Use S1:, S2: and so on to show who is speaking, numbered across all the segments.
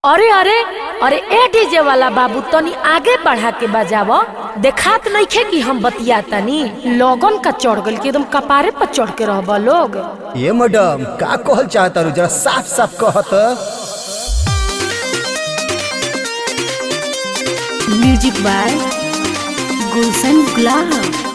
S1: अरे अरे अरे ए डीजे वाला बाबू तनी आगे बढ़ा के बजाव देखात नइखे कि हम बतिया तनी लोगन का चढ़ गइल कि एकदम कपारे पर चढ़ के रहबा लोग
S2: ये मैडम का कहल चाहता जरा साफ साफ कहत
S1: म्यूजिक बाय गुलशन गुलाब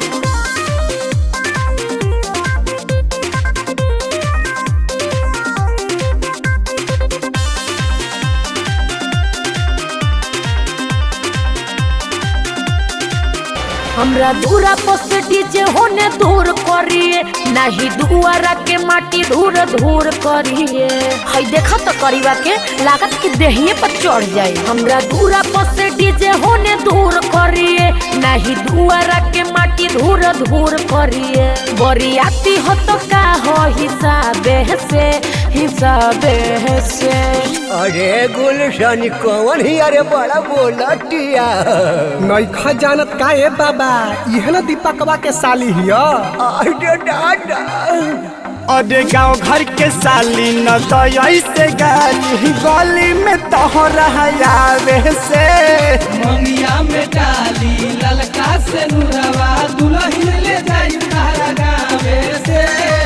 S1: हमरा दूरा पर डीजे होने दूर करिए नहीं दुआरा के माटी धूर धूर करिए हई देखा तो करीबा के लागत कि देहिए पर चढ़ जाए हमरा दूरा पर डीजे होने दूर करिए नहीं दुआरा के माटी धूर धूर करिए बरियाती हो तो का हो हिसाबे से हिसाबे से
S2: अरे गुलशन कौन ही अरे बड़ा बोलटिया
S3: नैखा जानत का ए बाबा इहे न दीपकवा के साली हिया
S2: अरे दादा
S4: अरे गाँव घर के साली न तो ऐसे गाली गली में तोहरा आवे से
S5: मंगिया में डाली ललका से नुरवा दुल्हन ले जाई तारा गावे से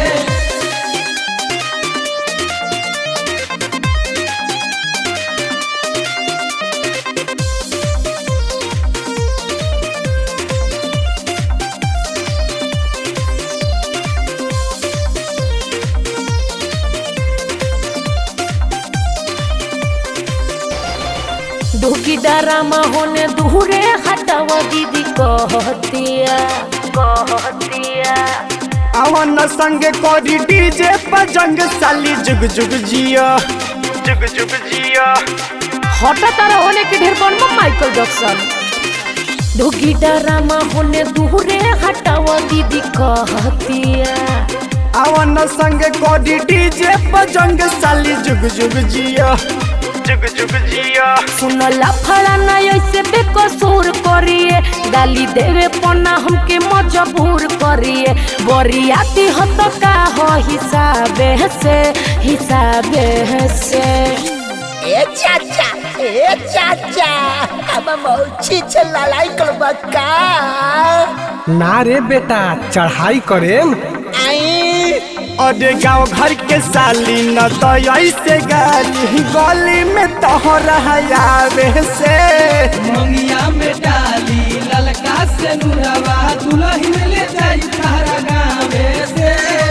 S1: दुखी डरामा होने दूरे हटावा दीदी कहतिया कहतिया
S4: अवन संग कोरी डीजे पर जंग साली जुग जुग जिया जुग जुग जिया
S1: हटा तारा होने के ढेर बनबा माइकल जैक्सन दुखी डरामा होने दूरे हटावा दीदी कहतिया
S4: अवन संग कोरी डीजे पर जंग साली जुग जुग जिया जुग जुग जिया
S1: सुन लफड़ा ना ऐसे बेकसूर करिए गाली देवे पना हमके मजबूर करिए बरियाती हो तो का हो हिसाबे से हिसाबे से
S2: ए चाचा ए चाचा अब मौची छलालाई करबा का
S3: ना रे बेटा चढ़ाई करेम
S2: आई
S4: अरे गाँव घर के साली न तो ऐसे गाली गली में तोहरा आवे से
S5: मंगिया में डाली ललका से नुरवा दुल्हन ले जाई तारा गावे से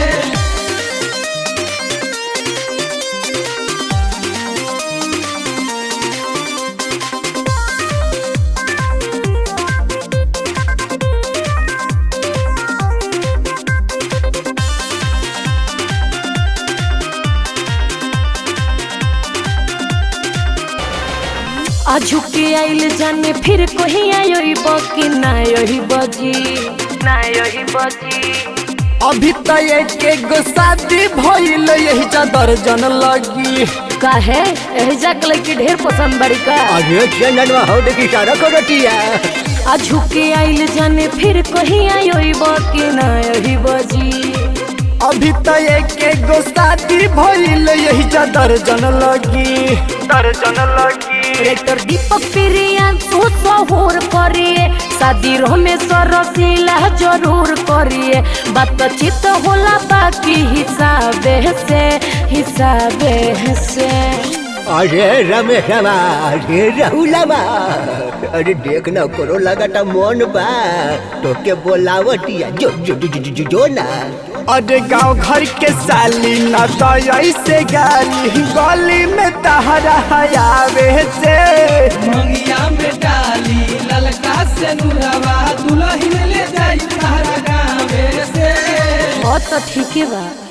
S1: आजू के आइल जाने फिर कहीं आयोई बकी ना यही बजी ना यही बजी
S4: अभी तो एक एगो शादी भइल यही चादर जन लगी
S1: काहे एहजा के लड़की ढेर पसंद बड़ी का
S2: अरे चंदनवा हो देखी सारा करटिया
S1: आजू के आइल जाने फिर कहीं आयोई बकी ना यही बजी
S4: अभी तो एक एगो शादी भइल यही चादर जन लगी दर्जन लगी
S1: रेक्टर दीपक प्रिया तू सहूर करिए शादी रमेश्वर रसीला जरूर करिए बातचीत होला बाकी हिसाबे से हिसाबे से
S2: अरे रमेशवा अरे राहुलवा अरे देख ना करो लगाता मन बा तो के बोलावटिया जो जो जो जो, जो, जो ना
S4: अरे गाँव घर के साली न तो ऐसे गाली गली में तहरा आवे से
S5: मंगिया में डाली ललका से नुरवा दुल्हन ले जाई तारा गावे से
S1: बहुत तो ठीक है बा